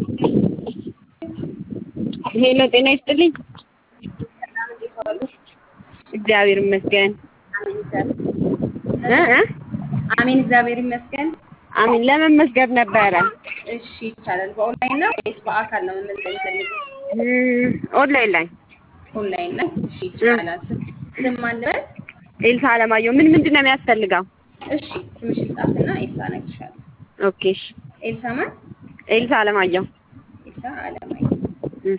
ሄሎ ጤና ይስጥልኝ። እግዚአብሔር ይመስገን። እ እ አሜን እግዚአብሔር ይመስገን። አሚን ለመመስገን ነበረ። እሺ ይቻላል። በኦንላይን ነው ወይስ በአካል ነው መመዝገብ የፈለጉት? እም፣ ኦንላይን ላይ ኦንላይን ላይ። እሺ ይቻላል። ስም ማን ልበል? ኤልሳ አለማየሁ። ምን ምንድን ነው የሚያስፈልገው? እሺ ስምሽን ጻፍና ኤልሳ እነግርሻለሁ። ኦኬ እሺ። ኤልሳ ማን? ኤልሳ አለማየሁ። ኤልሳ አለማየሁ። እም፣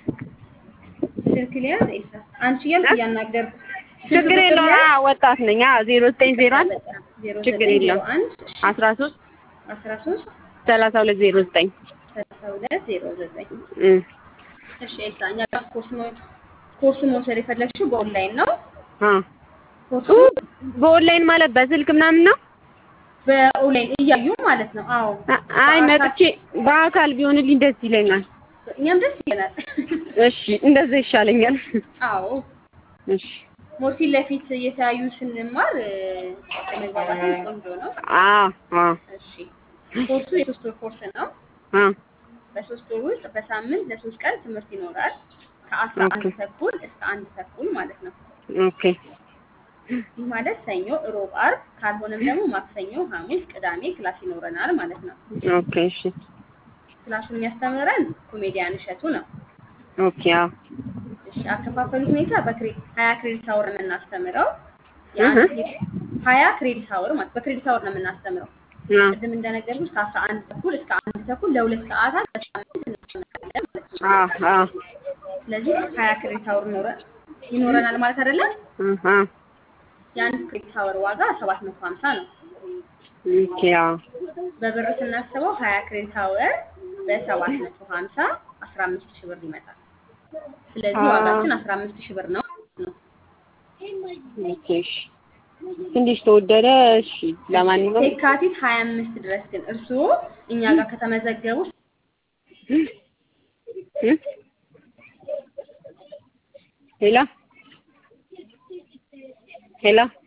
ስልክ ሊያዝ ኤልሳ። አንቺ እያልኩ እያናገርኩ ችግር የለውም። አዎ ወጣት ነኝ። አዎ ዜሮ ዘጠኝ ዜሮ አንድ ችግር የለውም። አንድ አስራ ሶስት አስራ ሶስት ሰላሳ ሁለት ዜሮ ዘጠኝ ሰላሳ ሁለት ዜሮ ዘጠኝ እም፣ እሺ ኤልሳ እኛ ጋር ኮርስ መ- ኮርሱ መውሰድ የፈለግሽው በኦንላይን ነው። አ ኮርሱ በኦንላይን ማለት በስልክ ምናምን ነው? በኦንላይን እያዩ ማለት ነው። አዎ አ- አይ መጥቼ በአካል ቢሆንልኝ ደስ ይለኛል። እኛም ደስ ይለናል። እሺ እንደዛ ይሻለኛል። አዎ እሺ ሞር ፊት ለፊት እየተያዩ ስንማር እ፣ ለመግባባትም ቆንጆ ነው። አ አ እሺ ኮርሱ የሶስት ወር ኮርስ ነው። አ በሶስት ወር ውስጥ በሳምንት ለሶስት ቀን ትምህርት ይኖራል። ከአስራ አንድ ኦኬ። ተኩል እስከ አንድ ተኩል ማለት ነው። ኦኬ ይህ ማለት ሰኞ፣ እሮብ፣ አርብ ካልሆነም ደግሞ ማክሰኞ፣ ሐሙስ፣ ቅዳሜ ክላስ ይኖረናል ማለት ነው። ኦኬ እሺ ክላሱን የሚያስተምረን ኮሜዲያን እሸቱ ነው። ኦኬ አዎ እሺ አከፋፈሉ ሁኔታ በክሬዲት ሀያ ክሬዲት አወር ነው የምናስተምረው። እህ። የአንድ ሀያ ክሬዲት አወር ማለት በክሬዲት አወር ነው የምናስተምረው። አ ቅድም እንደነገርኩሽ ከአስራ አንድ ተኩል እስከ አንድ ተኩል ለሁለት ሰዓታት በሳምንት እናስተምራለን ማለት ነው። አ አ ስለዚህ ሀያ ክሬዲት አወር ይኖረ- ይኖረናል ማለት አይደለም። አሃ የአንድ ክሬዲት አወር ዋጋ ሰባት መቶ ሀምሳ ነው። ኦኬ አዎ በብር ስናስበው ሀያ ክሬዲት አወር በሰባት መቶ ሀምሳ አስራ አምስት ሺህ ብር ይመጣል። ስለዚህ አ- ዋጋችን አስራ አምስት ሺህ ብር ነው ነው። ኦኬ እሺ ትንሽ ተወደደ። እሺ ለማንኛውም የካቲት ሀያ አምስት ድረስ ግን እርስዎ እኛ ጋር ከተመዘገቡ እ? ሄሎ ሄሎ